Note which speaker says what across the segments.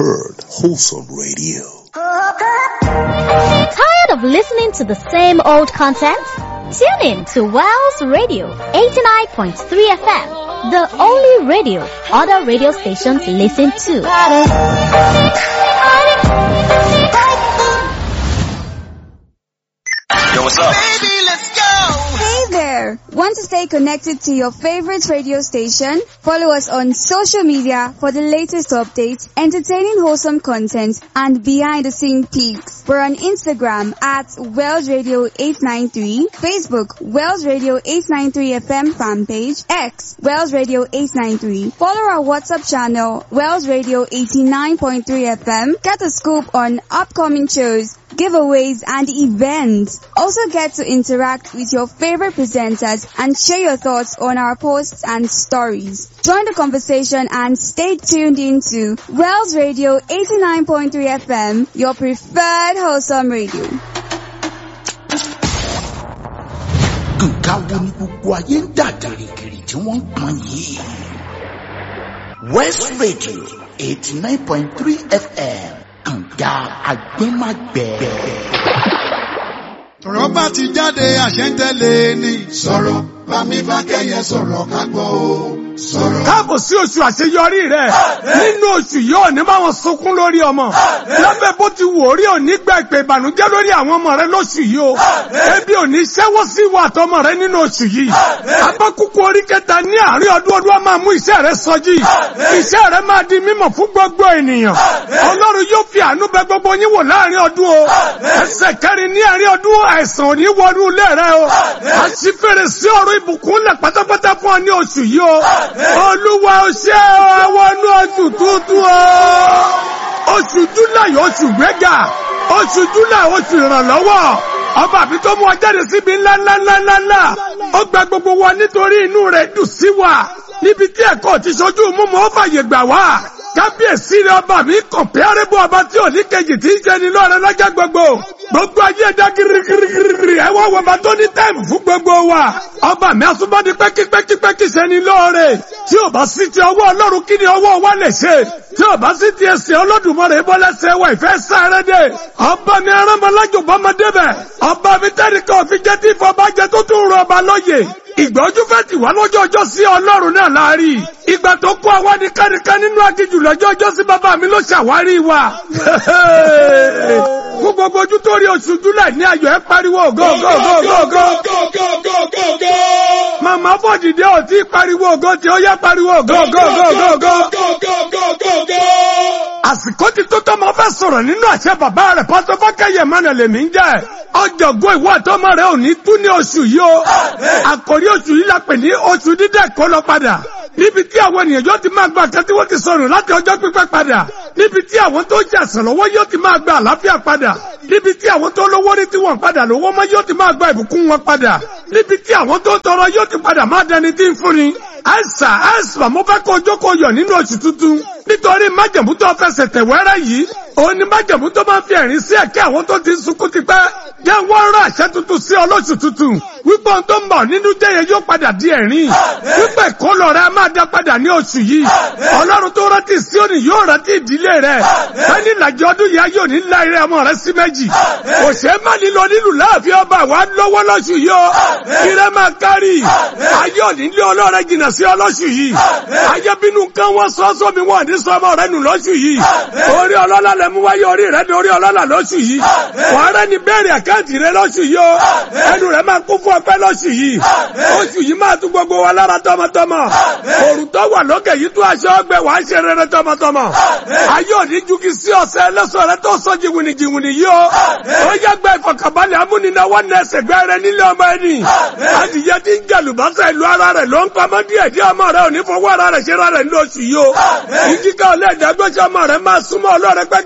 Speaker 1: heard wholesome radio.
Speaker 2: Tired of listening to the same old content? Tune in to Wells Radio 89.3 FM, the only radio other radio stations listen to.
Speaker 3: Yo, what's up?
Speaker 4: Hey there! Want to stay connected to your favorite radio station? Follow us on social media for the latest updates, entertaining wholesome content, and behind the scene peaks. We're on Instagram at Wells Radio 893, Facebook Wells Radio 893 FM fan page, X Wells Radio 893. Follow our WhatsApp channel Wells Radio 89.3 FM. Get a scoop on upcoming shows, giveaways, and events. Also get to interact with your favorite presenters and share your thoughts on our posts and stories. Join the conversation and stay tuned into Wells Radio 89.3 FM, your preferred wholesome radio.
Speaker 5: nǹkan wo ni gbogbo ayé ń dà gìrìgìrì tí wọ́n ń pọn yìí. west radio eighty nine point three fm kànga agbẹ́magbẹ́.
Speaker 6: ọ̀rọ̀ bá ti jáde àṣẹ ń tẹ̀lé ni. sọ̀rọ̀ bámi bá kẹ́yẹ sọ̀rọ̀ ká gbọ́ o. sọ̀rọ̀.
Speaker 7: káàbọ̀ sí oṣù àṣeyọrí rẹ̀ nínú oṣù yìí ò ní bá wọn sunkún lórí ọmọ lábẹ́ bó ti wò rí òní gba ìpè ìbànújẹ́ lórí àwọn ọmọ rẹ lóṣù yìí o ebi ò ní ṣẹ́wọ́ sí ìwà àtọmọ rẹ nínú oṣù yìí abákúkú orí kẹta ní àárín ọdún ọdún á máa mú iṣẹ́ rẹ sọjí iṣẹ́ rẹ máa di mímọ̀ fún gbogbo ènìyàn ọlọ́run yóò fi àánú bẹ gbogbo yín wò láàrin ọdún o ẹsẹ̀ kẹrin ní àárín ọdún àìsàn ò ní wọnú ilé rẹ o àṣìfèrè sí ọ̀rọ̀ ìbùkún lẹ̀ pátápátá fún ọ ní oṣù yìí o olúwa ó ṣe ọwọ́ inú oṣù tuntun o oṣù júláì oṣù gbẹ́gà oṣù júláì oṣù ìrànlọ́wọ́ ọba àbí tó mú ọ jáde síbi ńlá ńlá ńlá ńlá ńlá ó gba gbogbo wa nítorí inú rẹ̀ dùn sí wa níbi tí ẹ̀kọ́ ti ṣojú mímú ó fàyè gbà wá kábíyèsí rẹ ọba mi kọ̀mpẹ́rẹ́bù ọba tí ò ní kejì tí ń jẹ ní lọ́rẹ́ lọ́jọ́ gbogbo gbogbo ayé ẹ̀dá girigirigiri ẹ wá wọba tó ní táìmù fún gbogbo wa ọba mi asúbọ́dí pẹ́kípẹ́kípẹ́kí sẹ́ni lọ́ọ̀rẹ́ tí ò bá sí ti ọwọ́ ọlọ́run kí ni ọwọ́ wa lè ṣe tí ò bá sí ti ẹsẹ̀ olódùmarè bọ́lẹ́sẹ̀ wa ìfẹ́ sáré dé ọba mi arámọlájò bọ́mọdé bẹ̀ ọba mi tẹ́nìkan òfin jẹ́ tí ìfọ̀bàjẹ́ tó tún rọ ọba lóye ìgbọ́jú fẹ́ tì wá lọ́jọ́ ọjọ́ sí ọlọ́run náà láàrí ìgbà tó kó àwa ní kánikán nínú aginjù lọ́jọ́ ọjọ́ sí bàbá mi ló ṣàwárí wa fún gbogbo ojú tó rí oṣù júlẹ̀ ní ayọ̀ ẹ pariwo go go go go go màmá bọ̀dìdé ò tí pariwo ògo tí ó yẹ pariwo go go go go go àsìkò ti tó tọ́ máa fẹ́ sọ̀rọ̀ nínú àṣẹ bàbá rẹ̀ pásọ fọ́kẹ́yẹ mọ́nà lèmi ń jẹ́ ọjọ́gbọ́n ìwọ àtọmọ rẹ̀ ò ní tú ní oṣù yìí o àkòrí oṣù yìí la pè ní oṣù dídẹ̀ kó lọ padà níbi tí àwọn ènìyàn yóò ti máa gba nǹkan tí wọ́n ti sọnù láti ọjọ́ pípẹ́ padà níbi tí àwọn tó jẹ́ àsàn lọ́wọ́ yóò ti máa gba àlàáfíà padà níbi tí àwọn tó lówó rí tí wọ́n padà lówó mọ́ yóò ti máa gba ìbùkún wọn padà níbi tí àwọn tó tọrọ yóò ti padà máa dẹni tí ń fúnni àìsà àìsà mo fẹ́ kó ojókòó yọ̀ nínú oṣù tuntun nítorí májẹ̀mú tó fẹsẹ̀ tẹ̀ wẹ́rẹ́ yìí òun ni májẹ̀mú tó máa fi ẹ̀rín sí ẹ̀kẹ́ àwọn tó ti ń sunkún ti pẹ́ jẹ́ wọ́n rán àṣẹ tuntun sí ọlọ́ṣù tuntun wípé ohun tó ń bọ̀ nínú jẹ́yẹ yóò padà di ẹ̀rín wípé ìkólọ rẹ máa dá padà ní oṣù yìí ọlọ́run tó rántí Síónì yóò rántí ìdílé rẹ ẹni ìlàjì ọdún yìí yóò ní ńlá eré ọmọ rẹ sí méjì òṣè má nílò nílùú láàfin ọba wa lọ́wọ́ lọ́ṣù yìí ó ire máa kárì ayé òní lé ọlọ́rẹ jìnnà sí ọlọ́ṣù yìí ayé bínú kan wọ́n sọ sómi wọn ní sọmọ rẹ nù lọ́ṣù yìí orí ọlọ́lá lẹ mú wáyé orí rẹ ní orí ọlọ́lá lọ́ṣù yìí wàá rẹ ní bẹ́ẹ̀rẹ̀ àkáǹtì rẹ lọ́ṣù yìí ó ẹnu rẹ máa kún fún ọpẹ́ lọ́ṣù yìí oṣù yìí máa tún gbogbo wa lára tọmọtọmọ òrùn tó wà lókè yìí tún aṣọ ọgbẹ wàá ṣe rere tọmọtọmọ ayé òní jugi sí ọ̀sẹ̀ ẹlẹ́sọ̀ rẹ tó sọ jìwìnì jìwìnì yìí ó ó yẹ gbẹ ìfọkànbalẹ̀ amúnináwó nẹsẹ̀ gbẹ rẹ nílé ọmọ ẹni adìyẹ ti ń jàlùbọ́sẹ̀ ìlú ara rẹ ló ń pamọ́ díẹ̀ díẹ̀ ọmọ rẹ òní fọwọ́ ara rẹ ṣe ra rẹ ní oṣù yìí ó ìjíkà ọlẹ́ ìdágbésẹ̀ ọmọ rẹ máa súnmọ́ ọlọ́rẹ pẹ́kí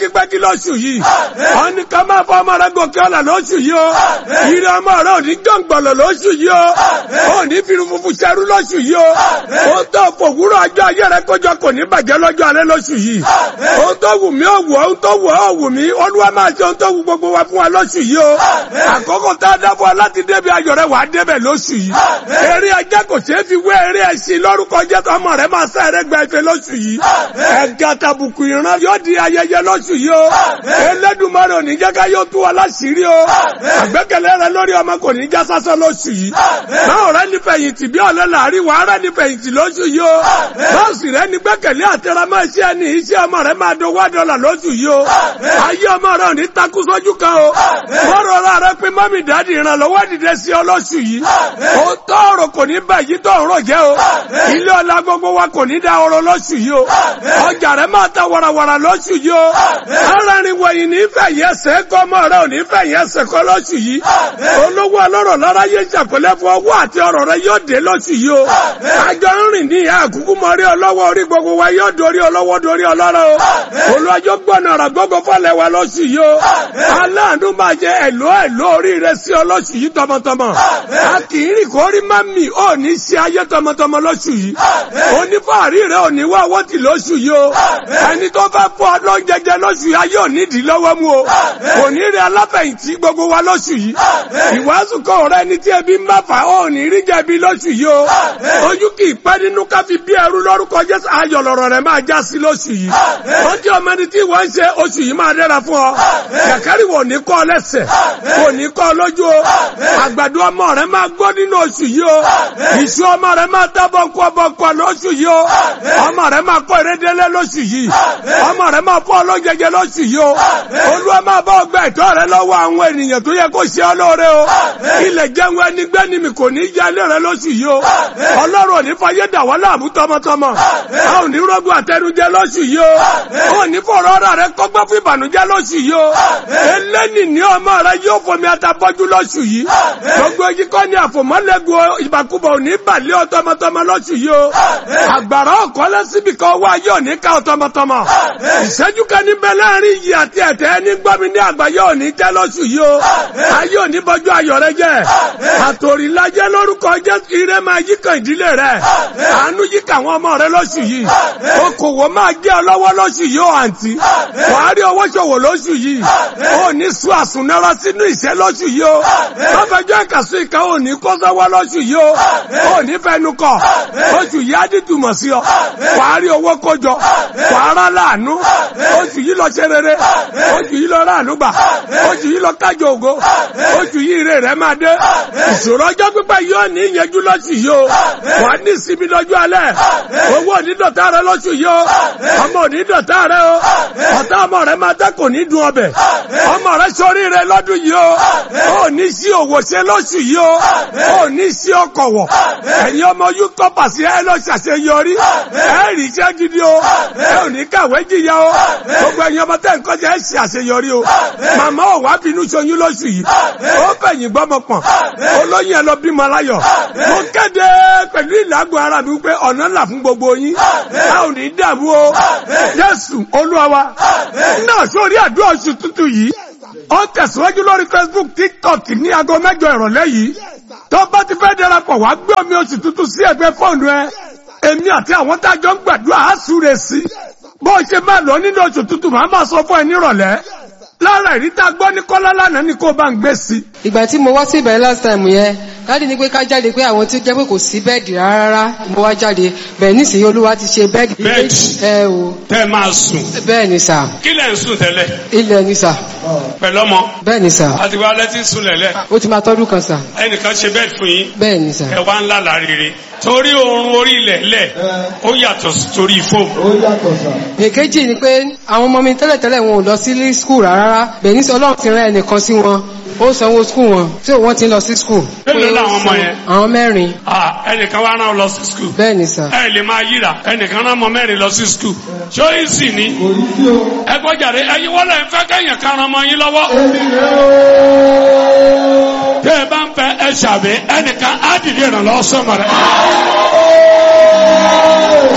Speaker 7: pẹ́kípẹ́kí lóṣù yìí wọ́n ní ká máa fọ ọmọ rẹ gòkè ọ̀la lóṣù yìí o ìrẹ ọmọ rẹ ò ní jọ̀ǹgbọ̀lọ̀ lóṣù yìí o ò ní fi funfun ṣẹrú lóṣù yìí o ó tó fòwúrọ̀ ọjọ́ ayé rẹ kọjọ kò ní bàjẹ́ lọ́jọ́ alẹ́ lóṣù yìí ó tó wù mí ó wù ó tó wù ó wù mí olúwa máa ṣe ohun tó wù gbogbo wa fún wa lóṣù yìí o àkókò tá a dábọ̀ láti débi ayọ̀ rẹ wà á débẹ̀ lóṣù yìí eré ajá kò ṣeé fi wé eré ẹṣin lórúkọ jẹ́ tó ọmọ rẹ máa sá ẹrẹ́ gba ife lóṣù yìí ẹ̀gá tàbùkù ìran yóò di ayẹyẹ lóṣù yìí o Elédùmarè ò ní jẹ́ ká yóò tú wa láṣìírí o àgbẹ́kẹ̀lé rẹ lórí ọmọ kò ní já sásán lóṣù yìí báwo rẹ ní fẹ̀yìntì bí ọ̀lẹ́ làárí wàá rẹ ní fẹ̀yìntì lóṣù yìí o báwo sì rẹ ní gbẹ́kẹ̀lé àtẹramọ́ iṣẹ́ ẹni iṣẹ́ ọmọ rẹ máa dówó dọ́là lóṣù yìí o ayé ọmọ rẹ ò ní takú sójú kan o bọ́rọ̀ rẹ rẹ pé mọ́mì dáàdì ìrànlọ́wọ́ dìde sí ọ lóṣù yìí ó tọrọ kò ní bá yìí tó ọ̀rọ̀ jẹ́ o ilé ọlá gbogbo wa kò ní dá ọrọ̀ lóṣù yìí o ọjà rẹ máa ta warawara lóṣù yìí o arárin wọ̀nyí ní fẹ̀yẹ ẹsẹ̀ kọ́ ọmọ rẹ ò ní fẹ̀yẹ ẹsẹ̀ kọ́ lóṣù yìí olówó ọlọ́rọ̀ lára yé ṣàpẹlẹ fún ọwọ́ àti ọrọ̀ rẹ yóò dé lóṣù yìí o àjọ ń rìn ní ìhà àkúkú mọ rí ọlọ́wọ́ orí gbogbo wa yóò dorí ọlọ́wọ́ dorí ọlọ́rọ̀ o olùwàjò gbọ́nà ọ̀rọ̀ gbogbo fọlẹ̀ wa lóṣù yìí o aláàánú máa jẹ ẹ̀lọ́ ẹ̀lọ́ orí rẹ sí ọ lóṣù yìí tọmọtọmọ a kì í rìn kó rí má mì ó ní ṣe ayé tọmọtọmọ lóṣù yìí onífàárí rẹ ò ní wá owó tì lóṣù yìí o ẹni tó bá fọ lọ jẹjẹ lóṣù yìí ayé ò ní dì lọ́wọ́ mú o kò ní rí aláfẹ̀yìntì gbogbo wa lóṣù yìí ìwàásù kọ ọ̀rẹ́ ni tí ebi ń bá fà ó ní rí jẹ̀bi lóṣù yìí o ojú kì í pẹ́ nínú ká fi bí ẹrú lórúkọ Jésù ayọ̀ lọ̀rọ̀ rẹ̀ máa já sí lóṣù yìí ó jẹ́ ọmọ ẹni tí wọ́n ń ṣe oṣù yìí máa dẹ́ra fún ọ kẹ̀kẹ́rì wò ní kọ́ lẹ́sẹ̀ kò ní kọ́ lójú o àgbàdo ọmọ rẹ̀ máa gbọ́ nínú oṣù yìí o ìṣú ọmọ rẹ̀ máa tá bọ́ńkọ́ bọ́ńkọ́ lóṣù yìí o ọmọ rẹ̀ máa kọ́ ìrédélé lóṣù yìí ọmọ rẹ̀ máa fọ́ ọlọ́jẹjẹ lóṣù yìí o olúwa máa bá ọgbà ẹ̀tọ́ rẹ̀ lọ́wọ́ àwọn ènìyàn tó yẹ kó ṣe ọ lóore o ilẹ̀ jẹun ẹni gbẹ́ni mi kò ní í jalè rẹ̀ lóṣù yìí o ọlọ́run ò ní fayé dà wọ́n láàmú tọmọtọmọ a ò ní rọ́gbọ̀ àtẹnujẹ lóṣù yìí o ò ní fọ̀rọ̀ ọ̀rọ̀ rẹ̀ kọ́gbọ́n fún ìbànújẹ́ lóṣù yìí o eléni ní ọmọ rẹ̀ yóò fomi atabọ́jú lóṣù yìí gbogbo èyí kọ́ ni àfòmọ́lẹ́gùn ìbàkúbọ̀ ò ní balẹ̀ ọ tọmọtọmọ lóṣù yìí o àgbàrá ọ̀kọ́lẹ́ síbi kan wá yóò ní ká ọ tọmọtọmọ ìṣẹ́jú kan níbẹ̀ láàrin yìí àti ẹ̀tẹ́ ẹni gbọ́mi ní àgbáyé ò ní jẹ́ lóṣù yìí o ayé ò ní bọ́jú ayọ̀ rẹ jẹ́ àtòrìlájẹ́ lórúkọ Jésù ire máa yí kan ìdílé rẹ àánú yí kan àwọn ọmọ rẹ lóṣù yìí okòwò máa jẹ́ ọ lọ́wọ́ lóṣù yìí ó àǹtí wàá rí owó ṣòwò lóṣù yìí ó ní sùn àsùnnára sínú ìṣẹ́ lóṣù yìí o lọ́fẹ̀jọ́ ìkàsùn ìka ò ní kó sọ́wọ́ lóṣù yìí o ó ní fẹnu kọ oṣù yìí á dìtùmọ̀ sí ọ wàá rí owó kójọ wàá rà láàánú oṣù yìí lọ ṣe rere oṣù yìí lọ ráàánú gbà oṣù yìí lọ kájọ ògo oṣù yìí ire rẹ máa dé ìṣòro ọjọ́ pípẹ́ yóò ní ìyẹjú lóṣù yìí o wà á ní ìsinmi lọ́jọ́ alẹ́ owó onídọ̀tà rẹ lóṣù yìí o ọmọ onídọ̀tà rẹ o ọ̀tá ọmọ rẹ máa dẹ́ kò ní dùn ọbẹ̀ ọmọ rẹ sórí rẹ lọ́dún yìí o ó ní sí òwò ṣe lóṣù yìí o ó ní sí ọkọ̀ wọ̀ ẹ̀yin ọmọ yóò kọ́ pàṣẹ ẹ lọ ṣàṣeyọrí ẹ rí iṣẹ́ gidi o ẹ ò ní kàwé jìyà o gbogbo ẹ̀yin ọmọ tẹ́ nǹkan jẹ́ ẹ ṣàṣeyọrí o màmá ò wá bínú ṣoyún lóṣù yìí ó fẹ̀yìn gbọ́mọ pọ̀n olóyìn ẹ lọ bímọ láyọ̀ mo kéde pẹ̀lú ìlágùn ara mi pé ọ̀nà ńlá fún gbogbo yín a ò ní dààmú o Jésù Olúwa wa náà sórí àdúrà oṣù tuntun yìí ó tẹ̀síwájú lórí Facebook TikTok ní aago mẹ́jọ ìrọ̀lẹ́ yìí tó bá ti fẹ́ darapọ̀ wá gbé omi oṣù tuntun sí ẹgbẹ́ fóònù ẹ èmi àti àwọn tá a jọ ń gbàdúrà á súre sí bó o ṣe máa lọ nínú oṣù tuntun màá máa sọ fún ẹ nírọ̀lẹ́ lára ìrí tá a gbọ́ ní kọ́lá lánàá ni kó o bá ń gbé sí.
Speaker 3: ìgbà tí mo wá sí ìbẹ̀rẹ̀ last time yẹn dáàdi ní pé ká jáde pé àwọn tí ó jẹ́ pé kò sí bẹ́ẹ̀dì rárá mo wá jáde bẹ́ẹ̀ nísìnyí olúwa ti ṣe bẹ́ẹ̀dì.
Speaker 8: Bẹ́ẹ̀dì?
Speaker 3: ẹ o
Speaker 8: tẹ́ máa sùn
Speaker 3: bẹ́ẹ̀ ni sà
Speaker 8: kí lẹ̀ ń sùn tẹ́lẹ̀
Speaker 3: ilẹ̀ ni sà
Speaker 8: pẹ̀lú ọmọ
Speaker 3: bẹ́ẹ̀ ni sà
Speaker 8: àti wá lẹ́tí sùn lẹ̀lẹ̀
Speaker 3: ó ti máa tọ́dún kan sà
Speaker 8: ẹnìkan ṣe bẹ́ẹ̀ fún yín
Speaker 3: bẹ́ẹ̀ ni sà
Speaker 8: ẹ wá ńlá láríire torí oorun orí ilẹ̀ lẹ̀ ó yàtọ̀ sí torí fóòmù
Speaker 3: èkejì ni pé àwọn ọmọ mi tẹ́lẹ̀tẹ́lẹ̀ wọn ò lọ sí school rárá bẹ́ẹ̀ ní sọ ọlọ́run ti rán ẹnìkan sí wọn ó sanwó school wọn tí wọ́n ti ń lọ sí school.
Speaker 8: Mélòó làwọn ọmọ yẹn?
Speaker 3: àwọn mẹ́rin
Speaker 8: Ah, ẹnìkan wá rán ọ lọ sí skul
Speaker 3: bẹ́ẹ̀ ni sà
Speaker 8: ẹ lè máa yíra ẹnìkan rán ọmọ mẹ́rin lọ sí skul ṣó yìí sì ni ẹ gbọ́jàre ẹyin wọ́n lè fẹ́ kẹ́yìn kan ran ọmọ yín lọ́wọ́ tẹ́ ẹ bá ń fẹ́ ẹ ṣàbẹ̀ ẹnìkan á dìde ìrànlọ́wọ́ sọ́mọ rẹ̀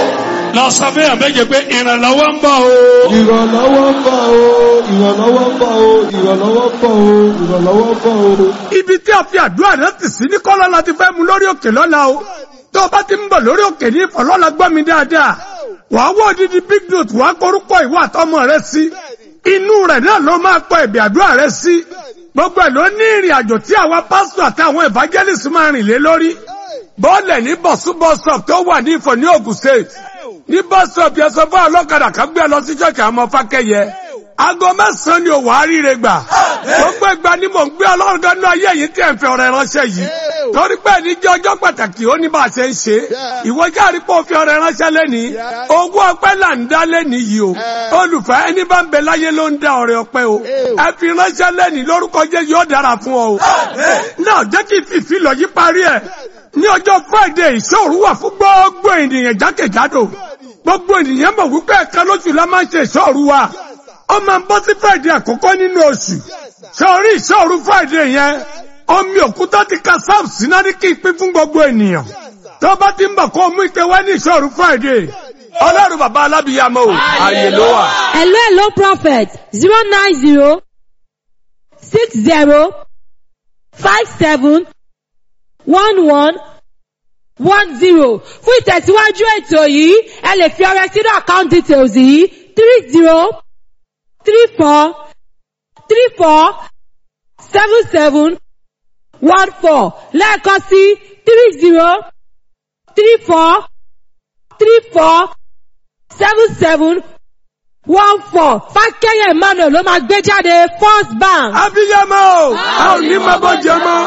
Speaker 8: lọ sọ fún yàn méje pé ìrànlọ́wọ́ ń bọ̀ o.
Speaker 1: ìrànlọ́wọ́ ń bọ̀ o ìrànlọ́wọ́ ń bọ̀ o ìrànlọ́wọ́ ń bọ̀ o ìrànlọ́wọ́ ń bọ̀ o.
Speaker 7: ibi tí a fi àdúrà rẹ tì sí ní kọ́lá la ti fẹ́ mu lórí òkè lọ́la o tó o bá ti ń bọ̀ lórí òkè ní ìfọ̀lọ́la gbọ́ mi dáadáa wà á wọ́ odidi big note wà á korúkọ ìwà àtọmọ rẹ sí inú rẹ̀ náà ló máa pọ̀ ẹ̀bì àdúrà rẹ sí gbogbo ẹ̀ ló ní ìrìn àjò tí àwa pásítọ̀ àti àwọn evangelist máa rìn lé lórí bọ́ọ̀lẹ̀ ní bọ̀súbọ̀sọ̀p tó wà ní ìfọ̀ ní Ògùn state ní bọ́sọ̀p yẹn sọ fún ọlọ́kadà kan gbé ẹ lọ sí ṣọ́ọ̀kì àwọn ọmọ fákẹ́yẹ aago mẹ́sàn-án ni òwò àríire gbà gbogbo ìgbà ni mò ń gbé ọlọ́run dánú ayé yìí tí ẹ̀ ń fẹ́ ọ̀rẹ́ ránṣẹ́ yìí torí pé ní jẹ́ ọjọ́ pàtàkì ó ní bá a ṣe ń ṣe ìwọ jáde pé ó fi ọ̀rẹ́ ránṣẹ́ lẹ́ni ogún ọpẹ́ là ń dá lẹ́ni yìí o olùfẹ́ ẹni bá ń bẹ láyé ló ń dá ọ̀rẹ́ ọpẹ́ o ẹ fi ránṣẹ́ lẹ́ni lórúkọ jẹ́ yóò dára fún ọ o náà jẹ́ kí fìfì lọ yí parí ẹ̀ ní ọjọ́ friday ìṣòro wà fún gbogbo ènìyàn jákèjádò gbogbo ènìyàn mọ̀ wípé ẹ̀ka lóṣù la máa ń ṣe ìṣòro wa ó máa ń bọ́ sí friday àkọ́kọ́ nínú oṣù sọ̀rí ìṣòro friday yẹn omi òkúta ti ka sam síná ní kí n pín fún gbogbo ènìyàn tó bá ti ń bọ̀ kó mú ike wá ní ìṣòro friday ọlọ́run bàbá alábìyàmọ́ o ààyè ló wà.
Speaker 9: hello hello prophet zero nine zero six zero five seven one one one zero fún ìtẹ̀síwájú ètò yìí ẹ lè fi ọrẹ sínú account details yìí three zero three four three four seven seven one four lẹ́ẹ̀kan sí three zero three four three four seven seven one four fákẹ́yẹ̀ emmanuel ló máa gbé jáde first bank.
Speaker 7: abiyamọ a ò ní máa bọ́ jẹ mọ́.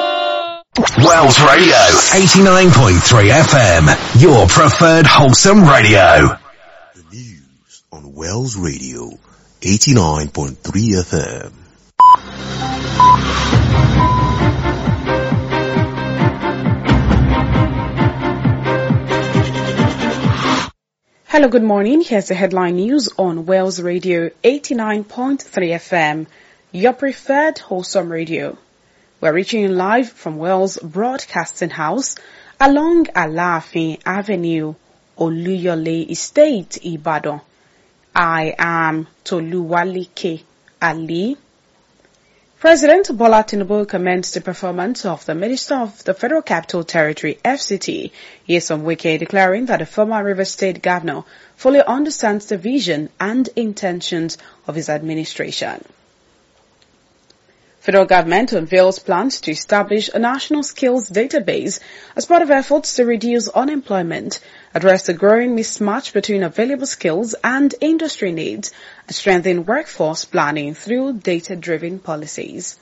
Speaker 10: Wells Radio 89.3 FM, your preferred wholesome radio.
Speaker 1: The news on Wells Radio 89.3 FM.
Speaker 11: Hello, good morning. Here's the headline news on Wales Radio 89.3 FM, your preferred wholesome radio. We're reaching you live from Wales Broadcasting House along Alafin Avenue, Oluyole Estate, Ibadan. I am Toluwalike Ali. President Bola Tinubu commends the performance of the Minister of the Federal Capital Territory, FCT, Yesom Wike, declaring that the former River State Governor fully understands the vision and intentions of his administration. Federal government unveils plans to establish a national skills database as part of efforts to reduce unemployment, address the growing mismatch between available skills and industry needs, and strengthen workforce planning through data-driven policies.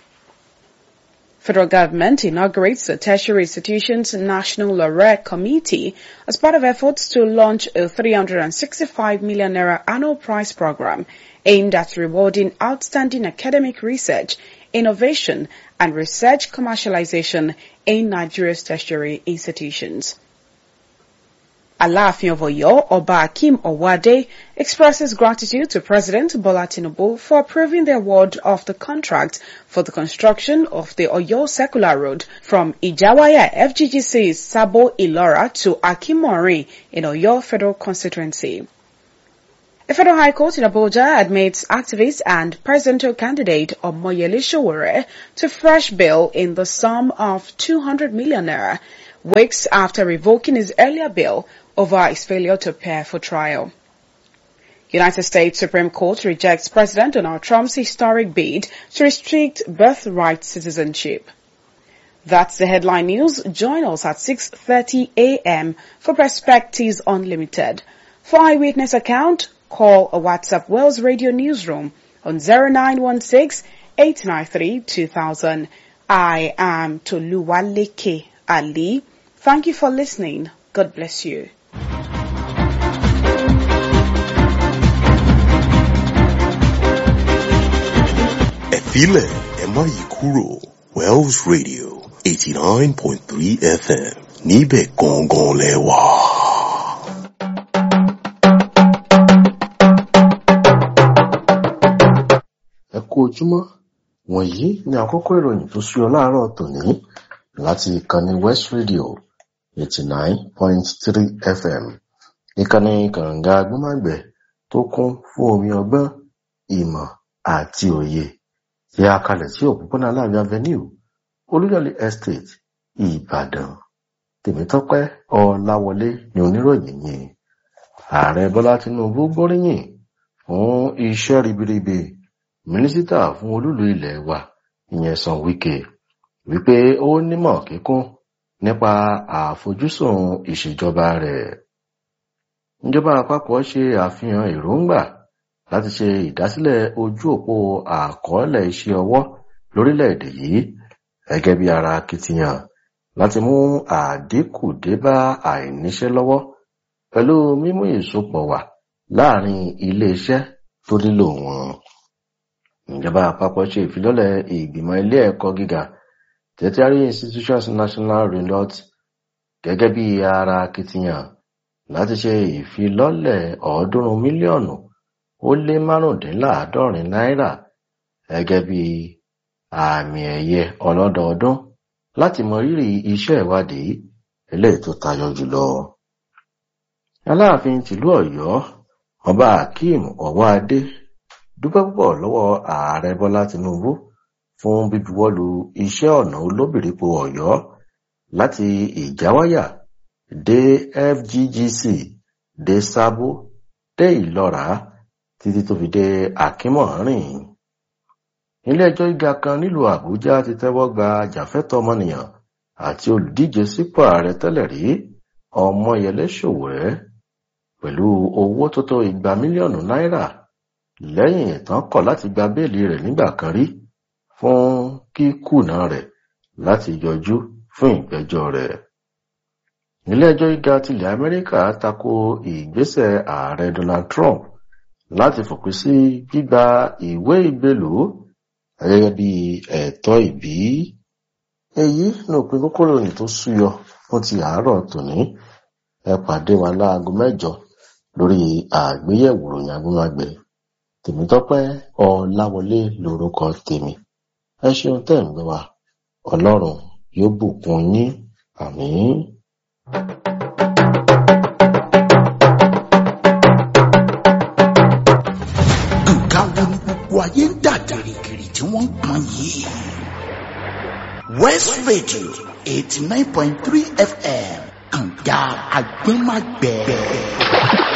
Speaker 11: Federal government inaugurates the Tertiary Institutions National Laureate Committee as part of efforts to launch a 365 million naira annual prize program aimed at rewarding outstanding academic research, innovation, and research commercialization in Nigeria's tertiary institutions. Alaafin of Oyo, Oba Akim Owade, expresses gratitude to President Bola Tinubu for approving the award of the contract for the construction of the Oyo Circular Road from Ijawaya FGGC's Sabo Ilora to Akimori in Oyo Federal Constituency. A federal high court in Abuja admits activist and presidential candidate Omoyele Sowore to fresh bail in the sum of 200 million naira, weeks after revoking his earlier bail over his failure to appear for trial. United States Supreme Court rejects President Donald Trump's historic bid to restrict birthright citizenship. That's the headline news. Join us at 6.30 a.m. for Perspectives Unlimited. For eyewitness account, call or WhatsApp Wells Radio Newsroom on 0916-893-2000. I am Toluwaleke Ali. Thank you for listening. God bless you.
Speaker 1: Ẹ filẹ̀ ẹ má yí kúrò Wells Radio 89.3 FM níbẹ̀ gangan lẹ wà.
Speaker 12: ẹ kú ojúmọ́ wọ̀nyí ni àkókò ìròyìn tó súyọ láàárọ̀ tòní láti ìkànnì west radio eighty nine point three fm ìkànnì kànga agbọ́nmágbẹ̀ tó kún fún omi ọgbọ́n ìmọ̀ àti òye tí a kalẹ̀ sí òpópónà aláàbí avenue olúyọ̀lé estate ìbàdàn tèmítọ́pẹ́ ọláwọlé ni oníròyìn yìí ààrẹ bọ́lá tinubu gbóríyìn fún iṣẹ́ ribiribi mínísítà fún olúlu ilẹ̀ wa ìyẹn san wike wípé ó nímọ̀ kíkún nípa àfojúsùn ìṣèjọba rẹ̀ ìjọba àpapọ̀ ṣe àfihàn èròǹgbà láti ṣe ìdásílẹ̀ ojú òpó àkọọ́lẹ̀ iṣẹ́ ọwọ́ lórílẹ̀‐èdè yìí gẹ́gẹ́ bí ara akitiyan láti mú àdínkù dé bá àìníṣẹ́ lọ́wọ́ pẹ̀lú mímú ìsopọ̀ wà láàrin iléeṣẹ́ tó nílò wọn. ìjọba àpapọ̀ ṣe ìfilọ́lẹ̀ ìgbìmọ̀ ilé ẹ̀kọ́ gíga tertiary institutions national renot gẹ́gẹ́ bí ara akitiyan láti ṣe ìfilọ́lẹ̀ ọ̀ọ́dúnrún mílíọ̀nù ó lé márùndínláàádọ́rin náírà gẹ́gẹ́ bí àmì ẹ̀yẹ ọlọ́dọọdún láti mọ rírì iṣẹ́ ìwádìí eléyìí tó tayọ jùlọ. aláàfin tìlú ọ̀yọ́ ọba akeem ọwọ́adé dúpẹ́ púpọ̀ lọ́wọ́ ààrẹ bọ́lá tinubu fún bíbuwọ́lu iṣẹ́ ọ̀nà olóbìrípo ọ̀yọ́ láti ìjáwáyà dé fggc dé sábó dé ìlọ́ra títí tó fi dé akínmọ̀rìn iléẹjọ́ gíga kan nílùú àbújá ti tẹ́wọ́ gba ajàfẹ́tọ̀ọ́ ọmọnìyàn àti olùdíje sípò ààrẹ tẹ́lẹ̀ rí ọmọyẹlé sowore pẹ̀lú owó tó tó igba mílíọ̀nù náírà lẹ́yìn ìtàn kọ̀ láti gba béèlì rẹ̀ nígbà kan rí fún kíkùnà rẹ̀ láti yọjú fún ìgbẹ́jọ́ rẹ̀ iléẹjọ́ gíga tilẹ̀ amẹ́ríkà tako ìgbésẹ̀ ààrẹ donald trump láti fòpin sí gbígba ìwé ìgbélú gẹ́gẹ́ bí ẹ̀tọ́ ìbí èyí ní òpin kókó ìròyìn tó súyọ fún ti àárọ̀ tòní ẹ pàdé wa láago mẹ́jọ lórí àgbéyẹ̀wò ìròyìn agbóhùnmágbẹ tèmítọ́pẹ́ ọláwọlé lórúkọ tèmi ẹ ṣeun tẹ́ ń gbé wa ọlọ́run yóò bùkún yín àmín.
Speaker 5: nǹkan wo ni gbogbo ayé ń dà gìrìgìrì tí wọ́n ń pọn yìí. west radio eighty nine point three fm kànga agbẹ́magbẹ́.